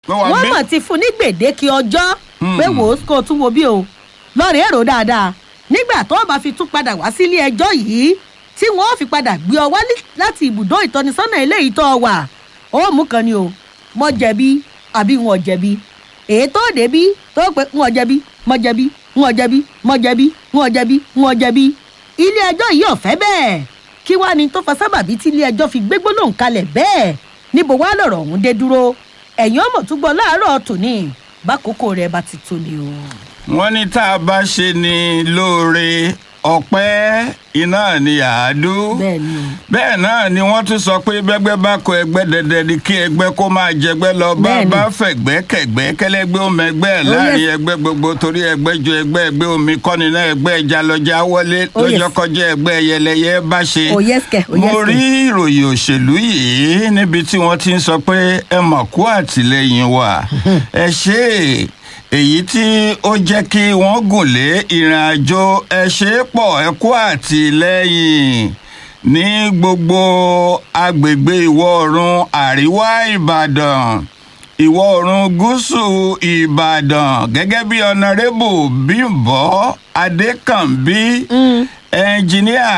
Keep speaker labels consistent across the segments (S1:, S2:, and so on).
S1: Pé wàá
S2: wọ́n
S1: bí?
S2: mọ̀ ti fún ní gbèdéke ọjọ́
S1: Hmm.
S2: pé wò ó kó o tún wo bí o lọ́ọ̀rẹ́ èrò dáadáa nígbà tó o bá fi tún padà wá sílé ẹjọ́ yìí tí wọ́n fi padà gbé ọ wá ní- láti ibùdó ìtọ́nisọ́nà eléyìí tó o wà ó mú kan ni o mọ jẹ̀bi àbí wọn jẹ̀bi èyí tó débí tó pé wọn jẹ̀bi mọ jẹ̀bi wọn jẹ̀bi mọ jẹ̀bi wọn jẹ̀bi wọn jẹ̀bi ilé ẹjọ́ yìí ò fẹ́ bẹ́ẹ̀ kí wàá ní tó fa sábàbí tí ilé ẹjọ́ fi gbé gbólóhùn kalẹ̀ bẹ́ẹ̀ níbo wàá lọ̀rọ̀ ọ̀hún dé dúró ẹ̀yin ọmọ tún gbọ́ láàárọ̀ tòní bákòókò rẹ̀ bá ti tó ni o.
S1: wọ́n ní tá a bá ṣe ni lóore ọpẹ́ iná ni àádú.
S2: bẹ́ẹ̀ ni o.
S1: bẹ́ẹ̀ náà ni wọ́n tún sọ pé bẹ́gbẹ́ bá kọ ẹgbẹ́ dẹdẹ ni kí ẹgbẹ́ kó máa jẹgbẹ́ lọ bá
S2: Bẹ́ẹ̀ni.
S1: bá fẹ̀gbẹ́ kẹ̀gbẹ́ kẹlẹ́gbẹ́ omi ẹgbẹ́ ẹ̀
S2: Oh,
S1: láàrin
S2: yes.
S1: ẹgbẹ́ gbogbo torí ẹgbẹ́ ju ẹgbẹ́ ẹgbẹ́ omi kọ́ni náà ẹgbẹ́ ẹja lọ́jà wọlé
S2: Oh, yes.
S1: lọ́jọ́ kọjá ẹgbẹ́ ẹyẹlẹyẹ bá ṣe.
S2: Oh, yes, kẹ̀. Oh, yes,
S1: mo
S2: kẹ̀.
S1: rí ìròyìn òṣèlú yìí níbi tí wọ́n ti ń sọ pé ẹ mọ̀ kú àtìlẹ́yìn wa ẹ ṣe é èyí tí ó jẹ́ kí wọ́n gùn lé ìrìn àjò ẹ ṣe é pọ̀ ẹ kú àtìlẹ́yìn ní gbogbo agbègbè ìwọ̀ oòrùn àríwá ìbàdàn ìwọ̀ oòrùn gúúsù ìbàdàn gẹ́gẹ́ bí ọ̀nàrẹ́bù bímbọ́ adékànbí ẹnjìníà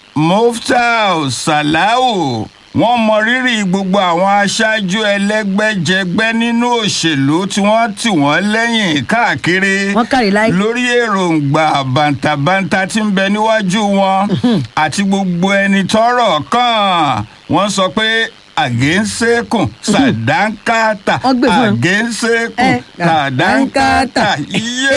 S1: muftau salau wọ́n mọ rírì gbogbo àwọn aṣáájú ẹlẹ́gbẹ́jẹgbẹ́ nínú òṣèlú tí wọ́n tì wọ́n lẹ́yìn káàkiri
S2: Wọ́n kárí láì.
S1: lórí èròǹgbà bàǹtàbàǹtà tí ń bẹ níwájú wọn àti gbogbo ẹni tọ́rọ̀ kàn wọ́n sọ pé àgéńsékùn sàdánkátà
S2: Wọ́n gbé fún ẹ.
S1: àgéńsékùn
S2: Ẹ,
S1: sàdánkátà iye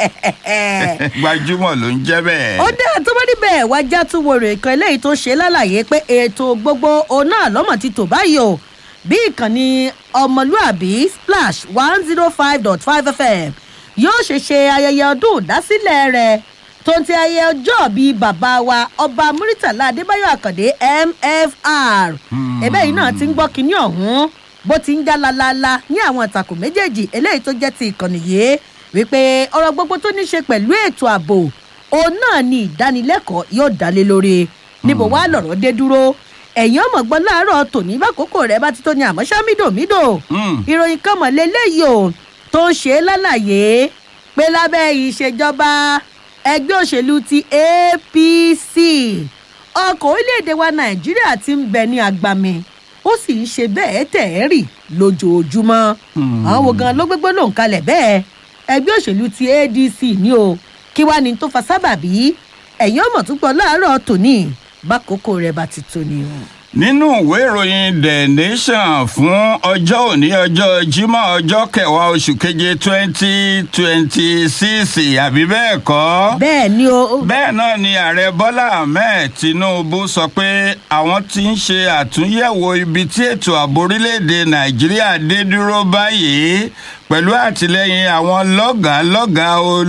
S1: gbajúmọ̀ ló ń jẹ́ bẹ́ẹ̀.
S2: ó dá tó bá níbẹ̀ wá já tún wo rè kan eléyìí tó ṣe lálàyé pé ètò gbogbo òun náà lọ́mọ̀ ti tò báyìí o bí ìkànnì ọmọlúàbí splash one zero five dot five fm yóò ṣe ṣe ayẹyẹ ọdún ìdásílẹ̀ rẹ̀ tó ń ti ayẹyẹ ọjọ́ bíi bàbá wa ọba muritala adébáyọ̀ àkàndé mfr ẹ̀bẹ́ yìí náà ti ń gbọ́ kinní ọ̀hún bó ti ń já lalala ní àwọn ìtàkùn méjèèjì eléyìí tó jẹ́ ti ìkànnì yìí wípé ọ̀rọ̀ gbogbo tó ní ṣe pẹ̀lú ètò ààbò òun náà ni ìdánilẹ́kọ̀ọ́ yóò dálé lórí níbo wàá lọ̀rọ̀ dé dúró ẹ̀yin ọmọ gbọ́ láàárọ̀ tòní bákòókò rẹ̀ bá ti tó ní àmọ́ ṣá mídòmídò
S1: Mm.
S2: ìròyìn kan mọ̀ lélẹ́yìí o tó ń ṣe é lálàyé pé lábẹ́ ìṣèjọba ẹgbẹ́ òṣèlú ti apc ọkọ̀ orílẹ̀-èdè wa nàìjíríà ti ń bẹ ní agbami ó sì ń ṣe bẹ́ẹ̀ tẹ̀ ẹ́ rì lójoojúmọ́
S1: Hmm.
S2: àwọn wo gan ló gbégbó lòun kalẹ̀ bẹ́ẹ̀ ẹgbẹ́ òṣèlú ti adc ní o kí wàá ní tó fa sábàbí ẹ̀yin ọmọ tó gbọ́ láàárọ̀ tòní bákòókò rẹ̀ bá ti tó ni o.
S1: nínú ìwé ìròyìn the nation fún ọjọ́ òní ọjọ́ jímọ̀ ọjọ́ kẹwàá oṣù keje twenty twenty six àbí bẹ́ẹ̀ kọ́.
S2: bẹ́ẹ̀ ni o
S1: bẹ́ẹ̀ náà ni ààrẹ bọ́lá ahmed tinubu sọ pé àwọn ti ń ṣe àtúnyẹ̀wò ibi tí ètò ààbò orílẹ̀-èdè nàìjíríà dé dúró báyìí pẹ̀lú àtìlẹ́yìn àwọn lọ́gàálọ́gàá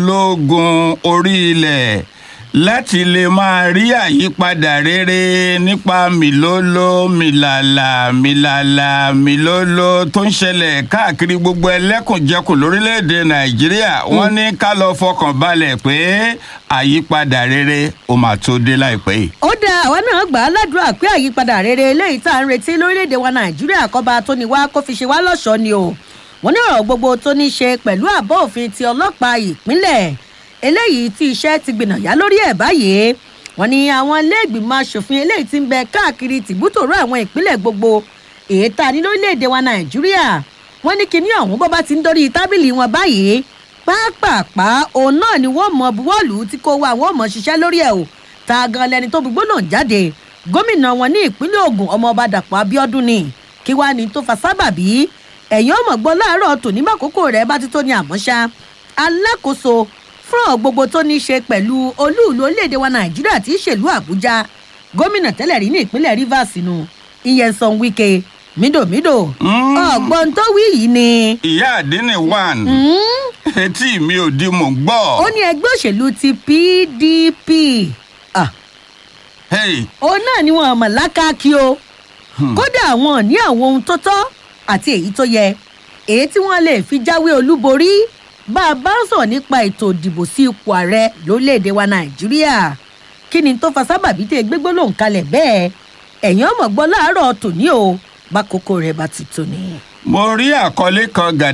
S1: ológun orí ilẹ̀ láti lè máa rí àyípadà rere nípa mìlóló mìlàlà mìlàlà mìlóló tó ń ṣẹlẹ̀ káàkiri gbogbo ẹlẹ́kùnjẹkùn lórílẹ̀‐èdè nàìjíríà wọ́n ní ká lọ fọkàn balẹ̀ pé àyípadà rere ó máa tó dé láìpẹ́ yìí.
S2: ó dá àwa náà gbà á ládùúrà pé àyípadà rere eléyìí tá à ń retí lórílẹ̀‐èdè wa nàìjíríà kọ́ba tó ní wá kó fi ṣe wá lọ́ṣọ̀ọ́ ni o wọ́n ní ọ̀rọ̀ gbogbo tó ní ṣe pẹ̀lú àbọ̀ òfin ti ọlọ́pàá ìpínlẹ̀ eléyìí tí iṣẹ́ ti gbìnàyà lórí ẹ̀ báyìí wọ́n ní àwọn iléègbìmọ̀ asòfin eléyìí ti ń bẹ káàkiri tìbútòrò àwọn ìpínlẹ̀ gbogbo èyí tá a ní lórílẹ̀‐èdè wa nàìjíríà wọ́n ní kinní ọ̀hún bó bá ti ń dórí tábìlì wọn báyìí pápápá òun náà ni wọ́n mọ buwọ́lù tí kò wá àwọn ọmọ ṣiṣẹ́ lórí ẹ̀ o ta gan lẹni tó gbígbóná jáde gómìnà wọn ní ìpínlẹ̀ ogun ọmọọba dàpọ̀ abiodun ni kí wàá ní tó fa sábàbí ẹ̀yìn ọmọ gbọ́ láàárọ̀ tòní bákòókò rẹ̀ bá ti tó ní àmọ́ṣá alákòóso fún ọ̀ gbogbo tó ní í ṣe pẹ̀lú olúùlú orílẹ̀-èdè wa nàìjíríà tí í ṣèlú àbújá gómìnà tẹ́lẹ̀ rí ní ìpínlẹ̀ rivers nù ìyẹnsán wike mídòmídò
S1: Mm.
S2: ọ̀gbọ́n tó wí yìí ni
S1: ìyá àdínní one
S2: mm,
S1: etí mi ò di mò ń gbọ́.
S2: ó ní ẹgbẹ́ òṣèlú ti pdp ah,
S1: Hey,
S2: òun náà ni wọn mọ̀ lákàkí o kódà wọn ní àwọn ohun tó tọ́ àti èyí tó yẹ èyí tí wọ́n lè fi jáwé olúborí bá a bá ń sọ̀rọ̀ nípa ètò ìdìbò sí ipò ààrẹ lórílẹ̀‐èdè wa nàìjíríà kí ni tó fa sábàbí tẹ gbégbó lòun kalẹ̀ bẹ́ẹ̀ ẹ̀yìn ọmọ gbọ́ láàárọ̀ tòní o bá kókó rẹ̀ bá ti tòní.
S1: mo rí àkọlé kan gàdá.